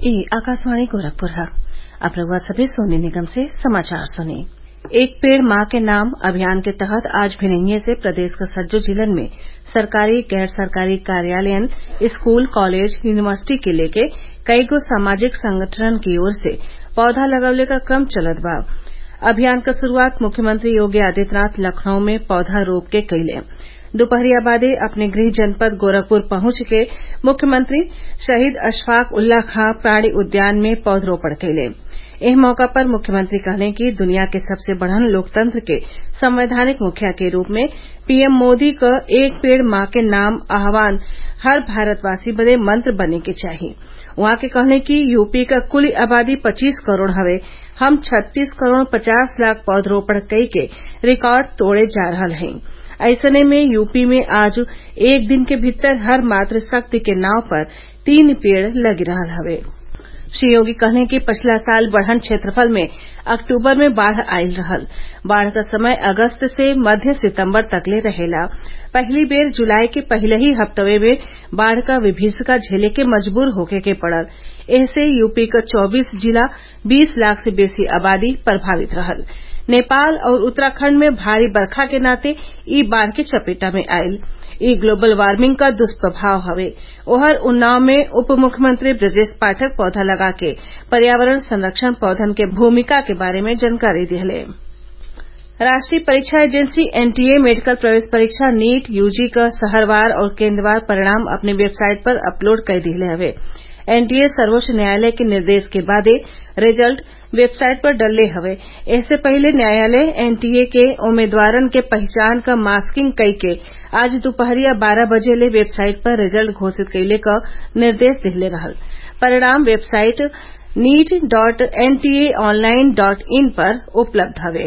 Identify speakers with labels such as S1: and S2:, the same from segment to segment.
S1: ई आकाशवाणी गोरखपुर है अब रउआ सभे सोनी निगम से समाचार सुनी एक पेड़ माँ के नाम अभियान के तहत आज भिनहिये से प्रदेश क सज्जो जिलन में सरकारी गैर सरकारी कार्यालयन स्कूल कॉलेज यूनिवर्सिटी के लेके कईगो सामाजिक संगठनन की ओर से पौधा लगवले क क्रम चलत बा अभियान क शुरूआत मुख्यमंत्री योगी आदित्यनाथ लखनऊ में पौधा रोप के कइले दोपहरिया बादे अपने गृह जनपद गोरखपुर पहुंच के मुख्यमंत्री शहीद अशफाक उल्ला खां प्राणि उद्यान में पौधरोपण कइले एह मौका पर मुख्यमंत्री कहले कि दुनिया के सबसे बड़हन लोकतंत्र के संवैधानिक मुखिया के रूप में पीएम मोदी क एक पेड़ माँ के नाम आह्वान हर भारतवासी बदे मंत्र बने के चाही उहाँ के कहले कि यूपी क कुल आबादी पच्चीस करोड़ हवे हम छत्तीस करोड़ पचास लाख पौधरोपण कई के रिकॉर्ड तोड़े जा रहल हई ऐसने में यूपी में आज एक दिन के भीतर हर मातृशक्ति के नाव पर तीन पेड़ लगी रहल हवे श्री योगी कहले कि पिछला साल बढ़न क्षेत्रफल में अक्टूबर में बाढ़ आइल रहल बाढ़ क समय अगस्त से मध्य सितम्बर तकले रहेला पहिली बेर जुलाई के पहिलही ही हफ्तवे में बाढ़ क विभीषिका झेले के मजबूर होखे के पड़ल एहसे यूपी क चौबीस जिला बीस लाख से बेसी आबादी प्रभावित रहल नेपाल और उत्तराखंड में भारी बरखा के नाते ई बाढ़ के चपेटा में आइल ई ग्लोबल वार्मिंग क दुष्प्रभाव हवे ओहर उन्नाव में उप मुख्यमंत्री ब्रजेश पाठक पौधा लगा के पर्यावरण संरक्षण पौधन के भूमिका के बारे में जानकारी दिहले राष्ट्रीय परीक्षा एजेंसी एनटीए मेडिकल प्रवेश परीक्षा नीट यूजी क शहरवार और केन्द्रवार परिणाम अपनी वेबसाइट पर अपलोड कर दिहले हवे एनटीए सर्वोच्च न्यायालय के निर्देश के बादे रिजल्ट वेबसाइट पर डलले हवे इससे पहले न्यायालय एनटीए के उम्मीदवारन के पहचान क मास्किंग कई के आज दोपहरिया बारह बजे ले वेबसाइट पर रिजल्ट घोषित कइले क निर्देश दिहले रहल परिणाम website NEET dot NTA online dot in पर उपलब्ध हवे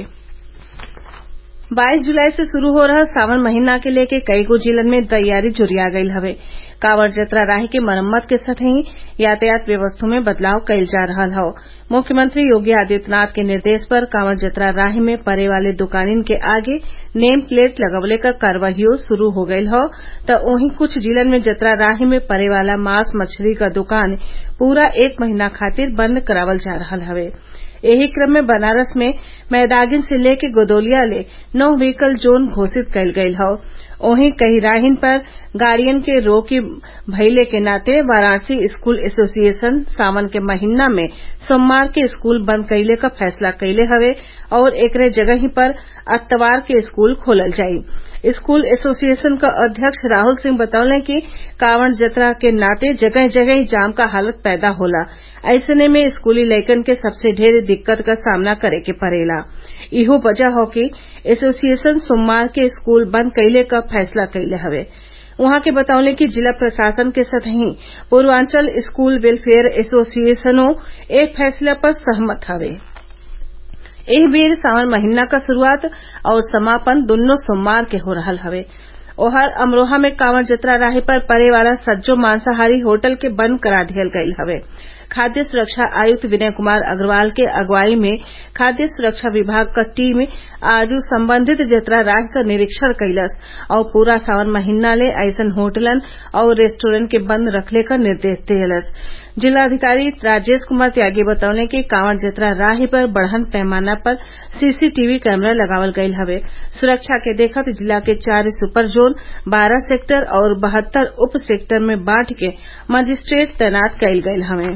S1: बाईस जुलाई से शुरू हो रहल सावन महीना के लेके कईगो जिलन में तैयारी जुरिया गईल हवे कांवड़ जतरा राही के मरम्मत के संगहि यातायात व्यवस्था में बदलाव कईल जा रहल हौ मुख्यमंत्री योगी आदित्यनाथ के निर्देश पर कांवड़ जतरा राही में परे वाले दुकानिन के आगे नेम प्लेट लगवले क कार्यवाहियो शुरू हो गईल हौ त वहीं कुछ जिलन में जतरा राही में परे वाला मांस मछली क दुकान पूरा एक महीना खातिर बंद करावल जा रहल हवे एही क्रम में बनारस में मैदागिन से लेके गोदौलिया ले नो व्हीकल जोन घोषित कईल गईल हौ वहीं कई राहिन पर गाड़ियन के रोक भइले के नाते वाराणसी स्कूल एसोसिएशन सावन के महीना में सोमवार के स्कूल बंद कइले क फैसला कइले हवे और एकरे जगही पर अतवार के स्कूल खोलल जाई स्कूल एसोसिएशन क अध्यक्ष राहुल सिंह बतौले कि कांवड़ जतरा के नाते जगह जगह जाम क हालत पैदा होला ऐसने में स्कूली लइकन के सबसे ढेर दिक्कत क सामना करे के पड़ेला इहो वजह हौ कि एसोसिएशन सोमवार के स्कूल बंद कइले क फैसला कइले हवे उहाँ के बतौले कि जिला प्रशासन के संगहि पूर्वांचल स्कूल वेलफेयर एसोसिएशनो ए फैसला पर सहमत हवे एह बेर सावन महीना क शुरूआत और समापन दुन्नो सोमवार के हो रहल हवे ओहर अमरोहा में कांवड़ जतरा राही पर परे वाला सज्जो मांसाहारी होटल के बंद करा दिहल गईल हवे खाद्य सुरक्षा आयुक्त विनय कुमार अग्रवाल के अगुवाई में खाद्य सुरक्षा विभाग क टीम आज संबंधित जतरा राह क निरीक्षण कइलस और पूरा सावन महीना ले अइसन होटलन और रेस्टोरेंट के बंद रखले क निर्देश दिहलस जिलाधिकारी राजेश कुमार त्यागी बतौले कि कांवड़ जतरा राही पर बढ़न पैमाना पर सीसीटीवी कैमरा लगावल गईल हवे सुरक्षा के देखत जिला के चार सुपर जोन बारह सेक्टर और बहत्तर उप सेक्टर में बांट के मजिस्ट्रेट तैनात कईल गईल हवे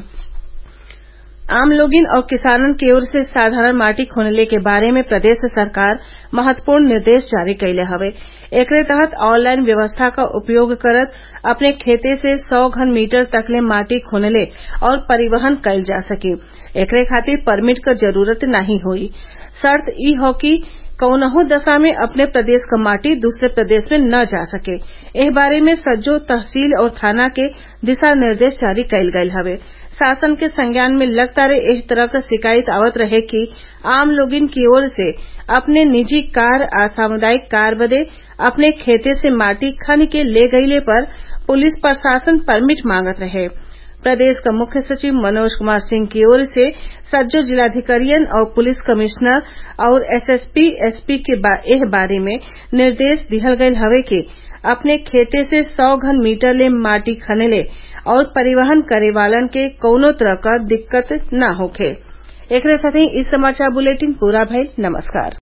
S1: आम लोगिन और किसानन की ओर से साधारण माटी खोनले के बारे में प्रदेश सरकार महत्वपूर्ण निर्देश जारी कइले हवे एकरे तहत ऑनलाइन व्यवस्था का उपयोग करत अपने खेते से सौ घन मीटर तकले माटी खोनले और परिवहन कईल जा सके एकरे खातिर परमिट क जरूरत नाही होई शर्त ई हौ कि कौनहू दशा में अपने प्रदेश क माटी दूसरे प्रदेश में न जा सके एह बारे में सज्जो तहसील और थाना के दिशा निर्देश जारी कईल गईल हवे शासन के संज्ञान में लगातार एह तरह क शिकायत आवत रहे कि आम लोगिन की ओर से अपने निजी कार आ सामुदायिक कार बदे अपने खेते से माटी खन के ले गईले पर पुलिस प्रशासन परमिट मांगत रहे प्रदेश का मुख्य सचिव मनोज कुमार सिंह की ओर से सज्जो जिलाधिकारियन और पुलिस कमिश्नर और एसएसपी एसपी के एह बारे में निर्देश दिहल गईल हवे कि अपने खेते से सौ घन मीटर ले माटी खनेले और परिवहन करे वालन के कौनो तरह क दिक्कत न होखे एकरे साथही इ समाचार बुलेटिन पूरा भइल नमस्कार